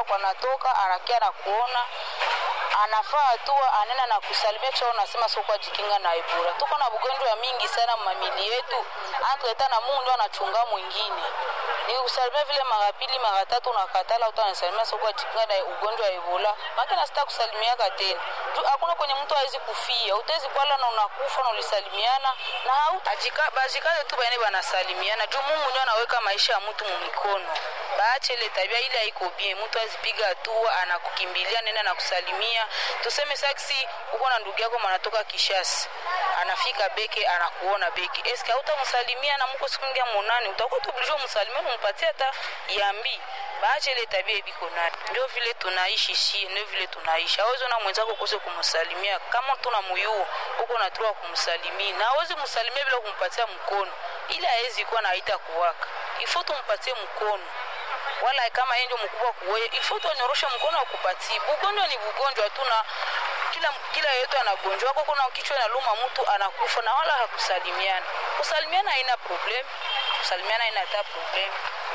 kwa kwa natoka anakia na kuona anafaa hatua anena na kusalimia kisha unasema sio kwa jikinga na Ebola. Tuko na bugonjwa ya mingi sana mamili yetu, anatuleta na Mungu ndo anachunga mwingine. Ni kusalimia vile mara pili mara tatu unakatala, utanasalimia sio kwa jikinga na ugonjwa wa Ebola. Maki na sita kusalimiaka tena. Juu hakuna kwenye mtu hawezi kufia. Utezi kwala na unakufa na ulisalimiana na hautajika bajikaze tu bane banasalimiana. Juu Mungu ndio anaweka maisha ya mtu mu mikono. Baache ile tabia ile haiko bien. Mtu azipiga hatua anakukimbilia nenda na kusalimia. Tuseme saksi uko na ndugu yako manatoka Kishasi. Anafika beke anakuona beke. Eske hautamsalimia na mko siku ngia monani utakuwa tu obligé umsalimie umpatie hata yambi. Baache ile tabia ibiko nani. Ndio vile tunaishi shi, ndio vile tunaishi. Hawezi na mwenzako kose kumsalimia kama tuna muyuo uko na tua kumsalimia. Na hawezi msalimia bila kumpatia mkono. Ile hawezi kuwa na haita kuwaka. Ifo tumpatie mkono wala kama yeye ndio mkubwa kuwewe ifo tunyorosha mkono wa kupatia bugonjwa ni bugonjwa tu na kila kila yetu anagonjwa wako kuna kichwa inaluma mtu anakufa na wala hakusalimiana kusalimiana haina problem kusalimiana haina hata problem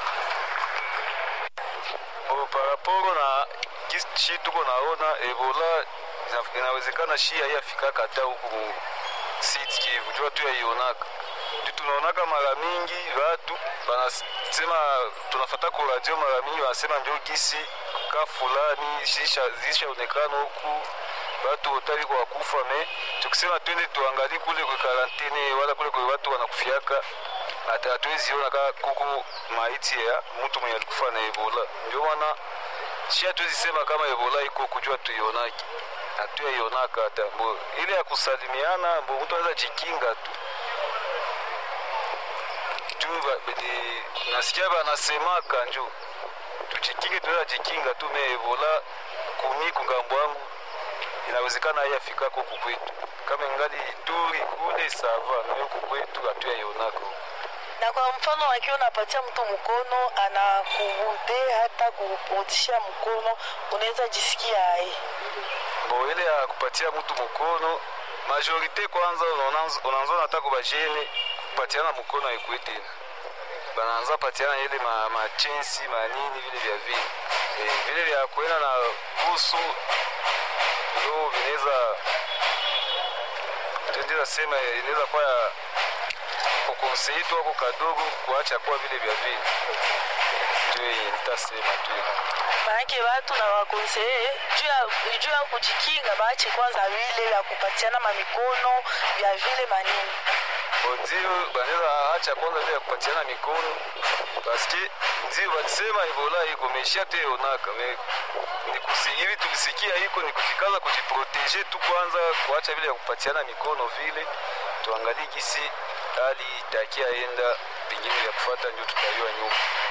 Bo, paraporo na kishi tuko naona Ebola ina- inawezekana shi haiyafikaka hata huku mu Sud Kivu, jua tu yaionaka tu tunaonaka mara mingi watu wanasema, tunafata ku radio mara mingi wanasema njo gisi ka fulani zisha- zishaonekana huku watu otali kwa kufa me tukisema twende tuangalie kule kwa karantene wala kule kwa watu wanakufiaka hata hatuwezi ona ka kuku maiti ya mtu mwenye alikufa na Ebola. Ndio maana shi hatuwezi sema kama Ebola iko kujua tuionaki, hatuyaionaka hata mbo ile ya kusalimiana, mbo mtu anaweza jikinga tu juu ba- ni- nasikia banasemaka njo tujikinge, tunaweza jikinga tu me Ebola kumi kungambo wangu inawezekana haiyafika huku kwetu, kama ingali Ituri kule sava, na huku kwetu hatuyaionaka huku. na kwa mfano akiwa unapatia mtu mkono anakubude hata kurudishia mkono unaweza jisikia ai bo ile ya kupatia mtu mkono majorite kwanza unaanza unaanza hata kubajene kupatiana mkono haikuwe tena banaanza patiana ile ma, machensi manini vile vya vile e, vile vya kuenda na busu ndo vinaweza tendeza sema inaweza kuwa ya kukonseitu wako kadogo kuacha kuwa vile vya vile ndio nitasema tu maanake watu na wakonseye juu ya juu ya kujikinga baache kwanza vile vya kupatiana mamikono vya vile manini ndio banaweza acha kwanza vile ya kupatiana mikono paske ndio walisema Ebola iko meishia te onaka me ni kusi hivi tulisikia iko ni kujikaza kujiproteje tu kwanza kuacha vile ya kupatiana mikono vile tuangalie gisi hali itakia enda pengine vya kufuata ndio tutaiwa nyuma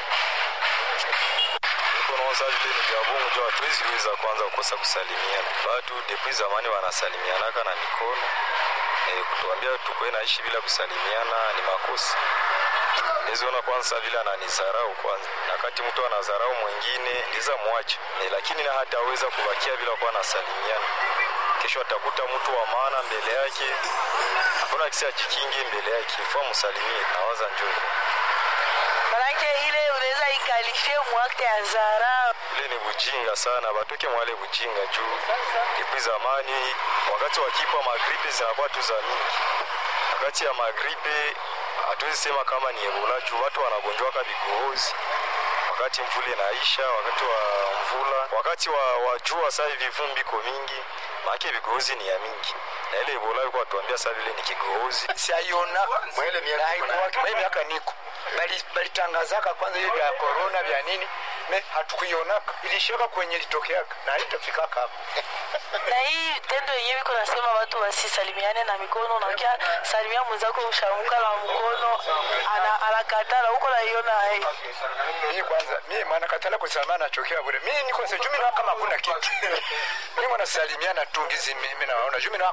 konoza vile ni vya bongo jo hatuwezi weza kwanza kukosa kusalimiana batu depuis zamani wanasalimianaka na mikono e, kutuambia tukuwe naishi bila kusalimiana ni makosa neziona kwanza vile ananizarau kwanza na kati mtu anazarau mwingine ndiza mwache e, lakini na hataweza kubakia bila kuwa nasalimiana kesho atakuta mtu wa maana mbele yake hakuna kisi ajikinge mbele yake fua msalimie nawaza njoo manake ile unaweza ikalifie mwakte ya zara ile ni bujinga sana batoke mwale bujinga juu depuis zamani wakati wakipa magripe zinakuwa tu za mingi wakati ya magripe hatuwezi sema kama ni ebola juu watu wanagonjwaka vikohozi wakati mvula inaisha wakati wa mvula wakati wa, wa jua saa hivi vumbi iko mingi maake vigohozi ni ya mingi na ile ebola iko watuambia saa vile ni kigohozi siaiona mwele miaka mwele miaka niko Bali- balitangazaka kwanza hiyo vya corona vya nini me hatukuionaka ilishaka kwenye litokeaka na haitafikaka hapo na hii tendo yenyewe iko nasema watu wasisalimiane na mikono nakia salimia mwenzako ushamuka na mkono ana- anakatala huko naiona ai mimi kwanza mimi maana katala kusalimiana nachokea bure mimi niko sejumi na kama hakuna kitu mimi mwanasalimiana tu ngizi mimi naona jumi na